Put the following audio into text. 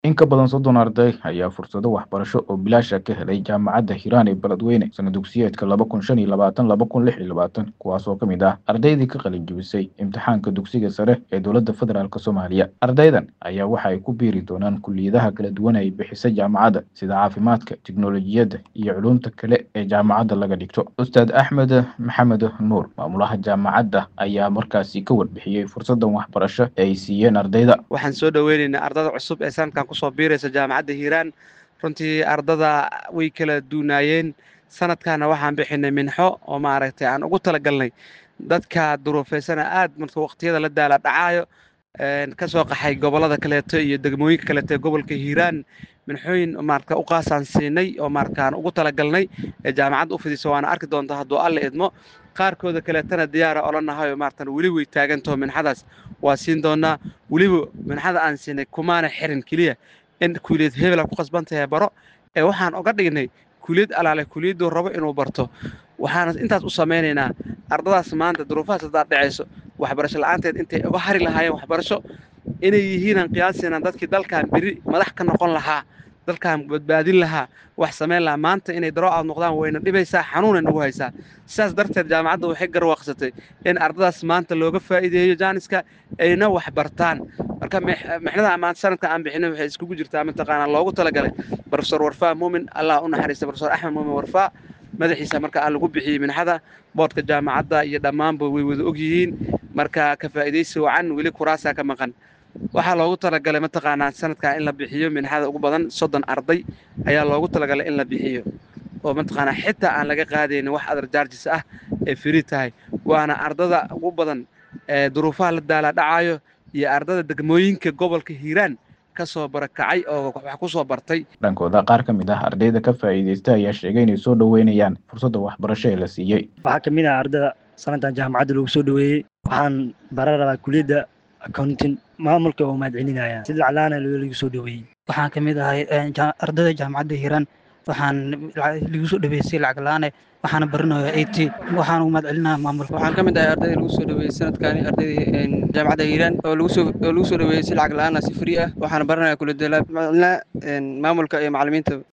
In ka badan soddon arday ayaa fursado waxbarasho oo bilaash ah ka helay jaamacadda Hiiraan ee Beledweyne sanad dugsiyeedka laba kun shan iyo labaatan laba kun lix iyo labaatan kuwaas oo ka mid ah ardaydii ka qalin jebisay imtixaanka dugsiga sare ee dowladda federaalk Soomaaliya. Ardaydan ayaa waxa ay ku biiri doonaan kulliyadaha kala duwan ay bixisa jaamacadda sida caafimaadka, tiknoolajiyadda iyo culuumta kale ee jaamacadda laga dhigto. Ustaad Axmed Maxamed Nuur, maamulaha jaamacadda, ayaa markaasi ka warbixiyey fursadan waxbarasho ee ay siiyeen ardayda. waxaan soo dhoweynaynaa ardada cusub ee sanadkan kusoo biiraysa jaamacadda hiiraan runtii ardada way kala duunaayeen sanadkaana waxaan bixinay minxo oo maaragtay aan ugu talagalnay dadka duruufaysana aad marka waqtiyada la daala dhacaayo ka soo qaxay gobollada kaleeto iyo degmooyinka kaleeto ee gobolka hiiraan minxooyin maarata u qaasaan siinay oo maarkaan ugu talagalnay ee jaamacadda u fidisa waana arki doontaa hadduu alle idmo qaarkooda kaleetana diyaara olanahay maaratan weli way taagantaho minxadaas waa siin doonaa weliba minxada aan siinay kumaana xirin keliya in kuuliyad hebela ku qasban tahay baro ee waxaan oga dhignay kuuliyad alaale kuuliyadduu rabo inuu barto waxaana intaas u samaynaynaa ardadaas maanta duruufahaas haddaad dhacayso waxbarasho la'aanteed intay uga hari lahaayeen waxbarasho inay yihiinaan qiyaasinan dadkii dalkan beri madax ka noqon lahaa dalkan badbaadin lahaa wax samayn lahaa maanta inay daroo aad noqdaan wayna dhibaysaa xanuunay nagu haysaa sidaas darteed jaamacadda waxay garwaaqsatay in ardadaas maanta looga faa'iideeyo jaaniska ayna wax bartaan marka mixnada maanta sanadka aan bixinay waxay iskugu jirtaa mataqaanaa loogu talagalay profesor warfaa muumin allah u naxariista profesor axmed muumin warfaa madaxiisa marka aan lagu bixiyey minxada boodhka jaamacadda iyo dhammaanba way wada og yihiin marka ka faa'iidaysi wacan weli kuraasaa ka maqan waxaa loogu talagalay mataqaanaa sanadkan in la bixiyo minxada ugu badan soddon arday ayaa loogu talagalay in la bixiyo oo mataqaanaa xitaa aan laga qaadaynin wax adar jaarjis ah ee firi tahay waana ardada ugu badan ee duruufaha la daala dhacayo iyo ardada degmooyinka gobolka hiiraan kasoo barakacay oo wax ku soo bartay dhankooda qaar ka mid ah ardayda ka faa'iidaysta ayaa sheegay inay soo dhoweynayaan fursadda waxbarasho ee la siiyey waxaa ka mid ah ardada sanadkan jaamacadda lagu soo dhoweeyey waxaan baran rabaa kuliyadda accounting maamulka oo mahad celinaya si laclaana lagu soo dhoweeyey waxaan ka mid ahay ardayda jaamacadda hiiraan waxaan lagu soo dhaweysay lacag la-aan waxaana baranayaa a t waxaan ugu mahad celinaya maamulka waxaan ka mid ahay ardayda lagu soo dhaweeyey sanadkaani ardayda jaamacadda hiiraan oo lagu soo oo lagu soo dhaweeyey si lacag la-aan ah si free ah waxaana baranayaa kuladala maamulka iyo macallimiinta